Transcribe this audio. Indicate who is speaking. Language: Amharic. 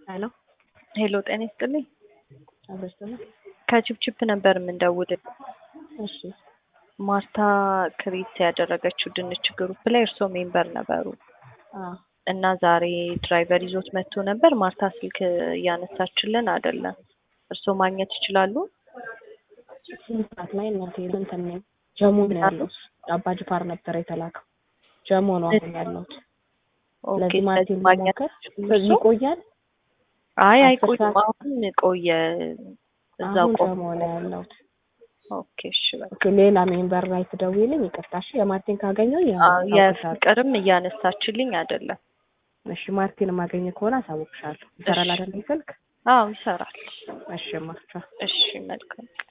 Speaker 1: ሄሎ
Speaker 2: ሄሎ ጤና ይስጥልኝ።
Speaker 1: አብረስተና
Speaker 2: ከችፕችፕ ነበር የምንደውል።
Speaker 1: እሺ
Speaker 2: ማርታ ክሬት ያደረገችው ድንች ግሩፕ ላይ እርስዎ ሜምበር ነበሩ
Speaker 1: አ
Speaker 2: እና ዛሬ ድራይቨር ይዞት መጥቶ ነበር። ማርታ ስልክ እያነሳችልን አይደለም። እርስዎ ማግኘት ይችላሉ?
Speaker 1: ስንት ሰዓት ላይ እናቴ እንትን ነኝ ጀሞ ነው ያለው። አባ ጅፋር ነበር የተላከው። ጀሞ ነው አሁን ያለሁት።
Speaker 2: ኦኬ
Speaker 1: ስለዚህ ማርቲን
Speaker 2: ስለዚህ ማግኘት
Speaker 1: መሞከር
Speaker 2: ይችላሉ
Speaker 1: በዚህ
Speaker 2: እርስዎ?
Speaker 1: ይቆያል።
Speaker 2: አይ
Speaker 1: አስር
Speaker 2: አይቆይም።
Speaker 1: ሰዓት
Speaker 2: አሁን ቆየ እዛው
Speaker 1: አሁን
Speaker 2: ቆም
Speaker 1: ጀሞ ነው ያለሁት።
Speaker 2: ኦኬ እሺ በቃ
Speaker 1: ኦኬ ሌላ ሜምበር ላይ ትደውይልኝ። ይቅርታ እሺ። የማርቲን ካገኘው
Speaker 2: አዎ፣ የፍቅርም እያነሳችልኝ አይደለም።
Speaker 1: እሺ ማርቲን ማገኘ ከሆነ አሳውቅሻለሁ። ይሰራል አይደል ስልክ?
Speaker 2: አዎ ይሰራል።
Speaker 1: እሺ ማርቻ
Speaker 2: እሺ መልካም